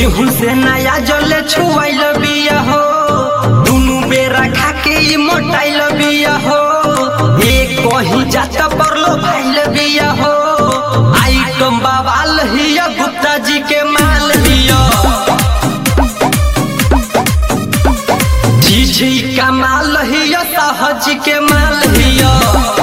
केहू से नया जले छुआइल बिया हो दुनु बेरा खा के ई मोटाइल बिया हो एक कहीं जाता परलो भाइल बिया हो आइटम बवाल हिया गुप्ता जी के माल हिया जी जी का माल हिया साहज के माल हिया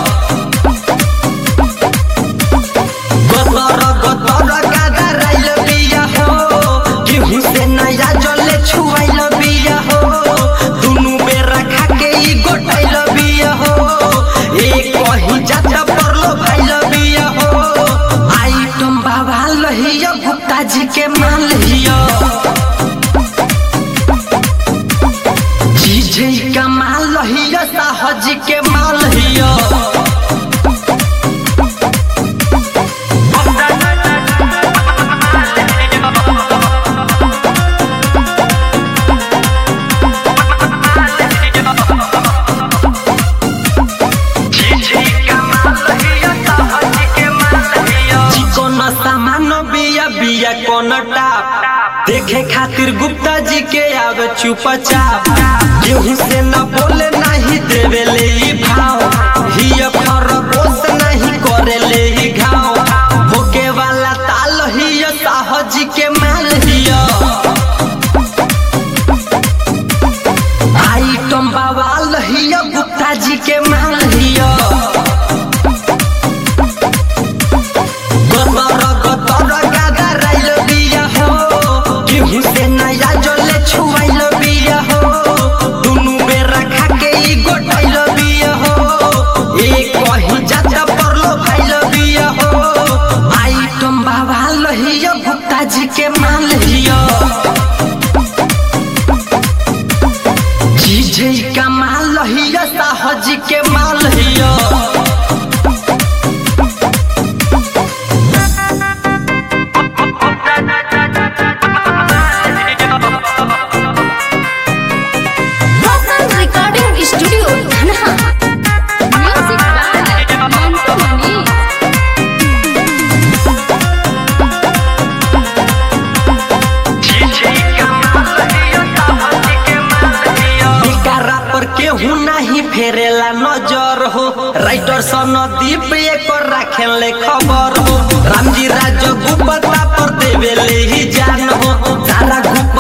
गतर गतर गादा राइल बिया हो गेहूं से नया जले छुआइल बिया हो दुनु बेरा खा के ई गोटाइल बिया हो एक कहीं जाता परलो भाइल बिया हो आइटम बाबा लहिया गुप्ता जी के माल हिया जी जी का माल लहिया साहज के माल हिया चिकन सामान बिया बिया कोन टाप देखे खातिर गुप्ता जी के आवे चुपचाप गेहूं से न बोले नहीं देवे ले ई भाव हिय खरगोश नहीं करे ले ई घाव भोके वाला ताल हिय साहज के माल हिय आइटम बवाल हिय गुप्ता जी के माल हिय गतर गतर गादा राइल बिया हो गेहूं से नया जले छुआइल बिया हो दुनु बेरा खा के ई गोटाइल बिया हो एक कहीं जाता परलो भाइल बिया हो आइटम बाबा लहिया गुप्ता जी के माल हिया जी जी का माल लहिया साहज के माल हिया Local Recording Studio, Dhanha. Music by Mantu Mani. बिकारा पर केहू नहीं फेरेला नजर हो राइटर सनदीप एक राखेले खबर हो रामजी राज गुप्ता पर देवेले ही जान हो सारा गुप्ता